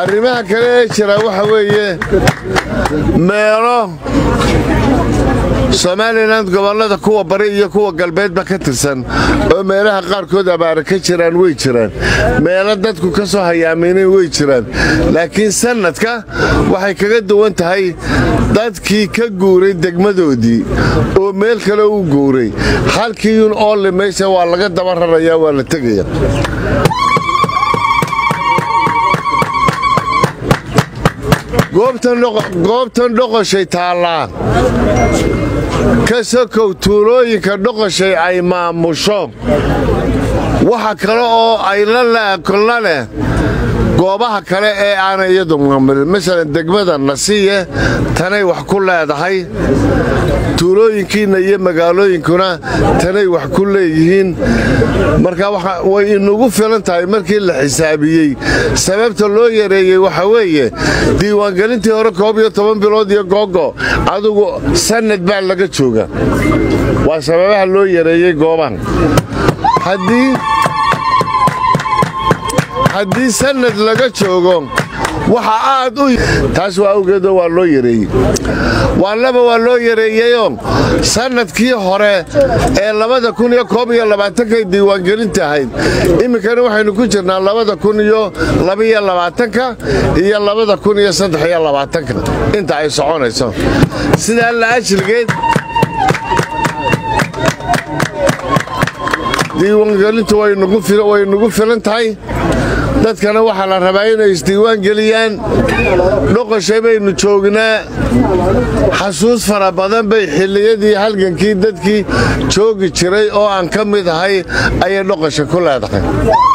arrimaha kale ee jira waxa weeye meelo somalilan gobollada kuwa bari iyo kuwa galbeedba ka tirsan oo meelaha qaarkood abaara ka jiraan way jiraan meelo dadku ka soo hayaameeneen way jiraan laakiin sannadka waxay kaga duwan tahay dadkii ka guuray degmadoodii oo meel kale u guuray halkiiyun oolle meesha waa laga daba rarayaa waa la tegaya goobtan dhoqoshay taallaa ka sokow tuulooyinka dhoqoshay ay maamusho waxa kale oo ay la laakolna leh goobaha kale ee aanay iyadu maamulin masalan degmada nasiye tanay wax ku leedahay tuulooyinkiinna iyo magaalooyinkuna tanay wax ku leeyihiin marka way inugu filan tahay markii la xisaabiyey sababta loo yareeyey waxa weeye diiwaangelintii hore koob iyo toban bilood iyo googo adugu sannad baa laga jooga waa sababaha loo yareeyey goobahan haddii sannad laga joogo waxa aad u taas waa awgeedoo waa loo yareeyey waa laba waa loo yareeyeyoo sannadkii hore ee labada kun iyo koob iyo labaatankay diiwaangelinta ahayd iminkana waxaynu ku jirnaa labada kun iyo labaiyo labaatanka iyo labada kun iyo saddex iyo labaatanka inta ay soconayso sidaa la ajligeed diiwaangelintu way nugu filan tahay dadkana waxaa la rabaa inay isdiiwaan geliyaan dhoqoshay baynu joognaa xasuus fara badan bay xilliyadii halgankii dadkii joogi jiray oo aan ka mid ahay ayay dhoqosha ku leedahay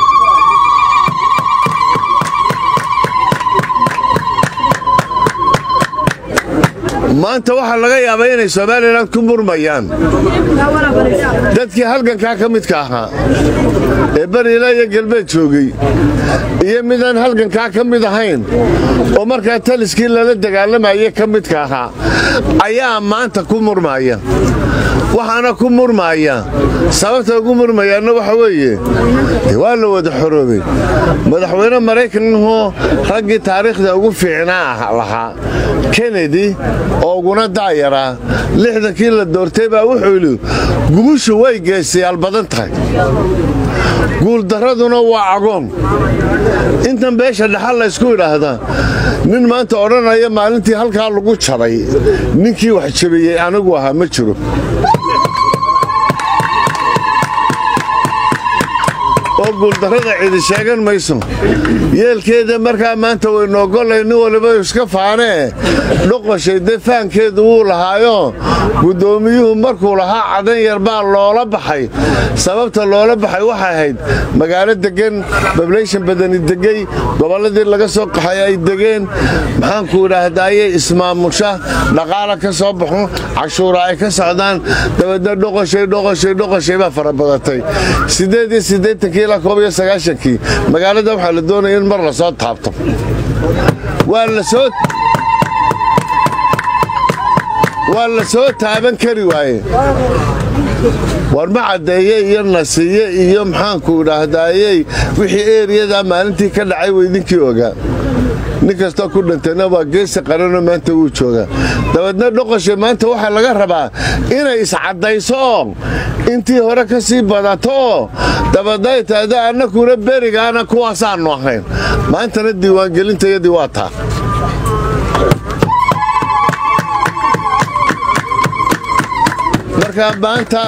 maanta waxaa laga yaabaa inay somalilan ku murmayaan dadkii halgankaa ka midka ahaa ee bariila iyo galbeed joogay iyo midaan halgankaa ka mid ahayn oo markaa taliskii lala dagaalamayay ka midka ahaa ayaa maanta ku murmaya waxaana ku murmaaya sababta ugu murmayaanna waxa weeye waa la wada xoroobay madaxweyne maraykanahoo raggii taariikhda ugu fiicnaa lahaa kennedy oo uguna daayaraa lixdankii la doortay baa wuxuu yidhi gubushu way geestayaal badan tahay guuldarraduna waa cagoon intan beesha dhexal laysku idhaahdaa nin maanta odhanaya maalintii halkaa lagu jabay ninkii wax jabiyey anigu ahaa ma jiro oo guuldarrada cidi sheegan mayso yeelkeeda markaa maanta waynu oggolay nin waliba iska faanee dhoqoshay dee faankeedu wuu lahaayo guddoomiyuhu markuu lahaa cadan yar baa loola baxay sababta loola baxay waxay ahayd magaalo deggan bablayshan badani degay gobolladii laga soo qaxay ay degeen maxaanku idhaahdaaye ismaamusha dhaqaala ka soo baxo cashuura ay ka socdaan dabeedna dhoqoshay dhoqoshay dhoqoshay baa fara badatay siddeed iyo siddeetankii ilaa koob iyo sagaashankii magaalada waxaa la doonaya in mar la soo taabto waa la soo waa la soo taaban kari waaye war ma caddeeye iyo nasiye iyo maxaanku idhaahdaayey wixii eeriyadaa maalintii ka dhacay weydinkii ogaa nin kastoo ku dhintayna waa geesi qaranoo maanta wuu joogaa dabeedna dhoqoshe maanta waxaa laga rabaa inay iscaddayso oo intii hore ka sii badato oo dabeedna ay tahdo annakuna berigaana kuwaasaannu ahayn maantana diiwaangelintayadii waa taa markaa maanta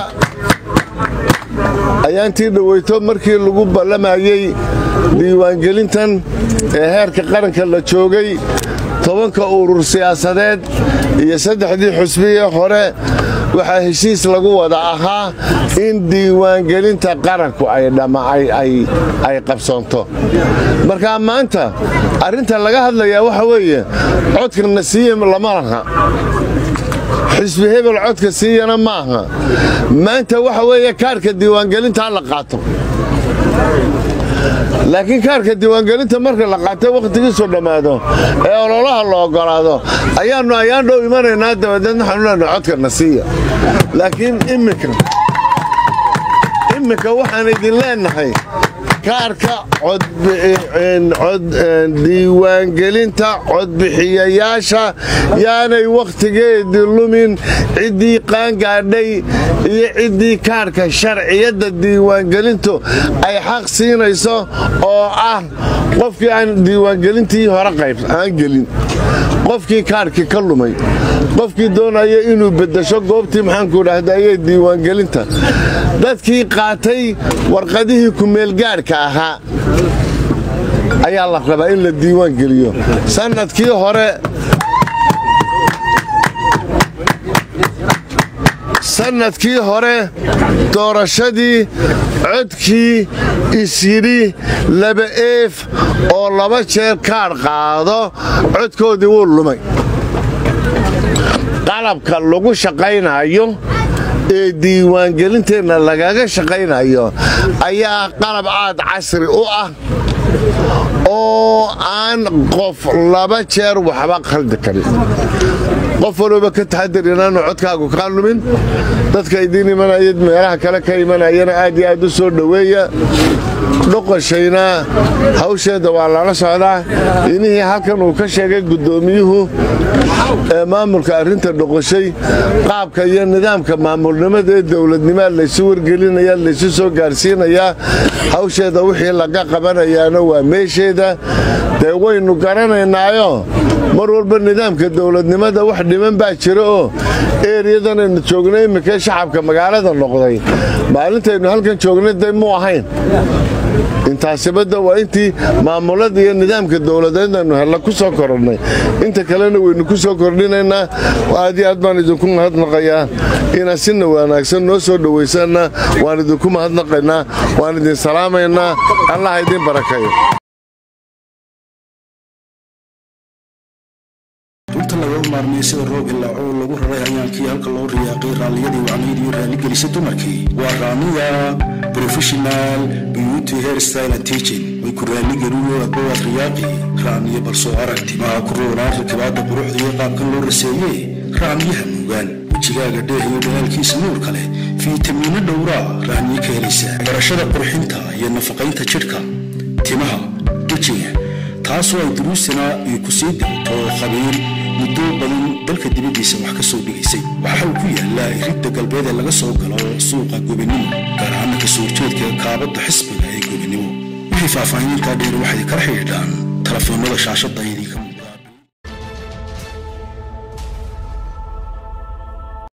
ayaantii dhoweyto markii lagu ballamayey diiwaangelintan ee heerka qaranka la joogay tobanka urur siyaasadeed iyo saddexdii xusbiyee hore waxaa heshiis lagu wada ahaa in diiwaangelinta qaranku ay qabsoonto markaa maanta arrinta laga hadlayaa waxa weeye codka nasiye lama laha xisbi hebel codka siiyana maaha maanta waxa weeye kaarhka diiwaangelintaa la qaato laakiin kaarka diiwaangelinta marka la qaatay wakhtigiisu dhammaado ee ololaha la oggolaado ayaannu ayaan dhow imanaynaa dabadeedna waxaanu leenahay codka nasiiya laakiin imminka imminka waxaan idin leennahay kaarka diiwaangelinta codbixiyayaasha yaanay wakhtigeedii lumin ciddii qaangaadhay iyo ciddii kaarhka sharciyadda diiwaangelintu ay xaq siinayso oo ah qofkii aan diiwaangelintii hore qayb aan gelin qofkii kaarhkii ka lumay qofkii doonaya inuu beddesho goobtii maxaanku dhahdaye diiwaangelinta dadkii qaatay warqadihii kumeelgaadhka ahaa ayaa la rabaa in la diiwaan geliyo sannadkii hore sannadkii hore doorashadii codkii isyidhi laba eef oo laba jeer kaadh qaado codkoodii wuu lumay qalabka lagu shaqaynayo ee diiwaangelinteenna lagaga shaqaynayo ayaa qalab aad casri u ah oo aan qof laba jeer waxba khaldi karin qof walooba ka taxadir inaanu codkaagu kaa lumin dadka idiin imanaya meelaha kale ka imanayana aad iyo aad u soo dhoweeya dhoqoshayna hawsheeda waa lala socdaa inihii halkan uu ka sheegay guddoomiyuhu ee maamulka arrinta dhoqoshay qaabka iyo nidaamka maamulnimada ee dowladnimaa laysu wargelinaya laysu soo gaarsiinayaa hawsheeda wixii laga qabanayaana waa meesheeda dee waynu garanaynaayo mar walba nidaamka dowladnimada wax dhiman baa jira oo eeryadanaynu joognay imminkee shacabka magaalada noqday maalintaynu halkan joognay day mu ahayn intaasibadda waa intii maamulada iyo nidaamka dowladeedaynu hella ku soo korannay inta kalena waynu ku soo kordhinaynaa aad iyo aad baan idinku mahadnaqayaa inaad sina wanaagsan noo soo dhowaysanna waan idinku mahadnaqaynaa waan idin salaamaynaa allaha idiin barakeeyo runta laga maarmiyey sida roob ilaaco oo lagu raray hayaankii halka loo riyaaqay raalliyadii wacnayd iyo raaligelisay dumarkii waa raamiya professional beauty hairstyle and teaching way ku raaligelino adbawaad riyaaqi raamiya balsoo arag timaha ku roonaan rakibaadda quruxda iyo qaabkan loo raseeyey raamiyaha nuugaan wejigaaga dheeh iyo dhalaalkiisa nuur kale fiitamiino dhowraa raamiye ka helaysa barashada qurxinta iyo nafaqaynta jidhka timaha wejiga taasoo ay duruusana ay ku sii dirto khabiir muddo badan dalka dibaddiisa wax ka soo dhigaysay waxa uu ku yaallaa iridda galbeed ee laga soo galo suuqa gobinimo gaar ahaana kasoo horjeedka kaabadda xisbiga ee gobinimo wixii faahfaahinintaa dheer waxay kala xidhiidhaan telefoonnada shaashadda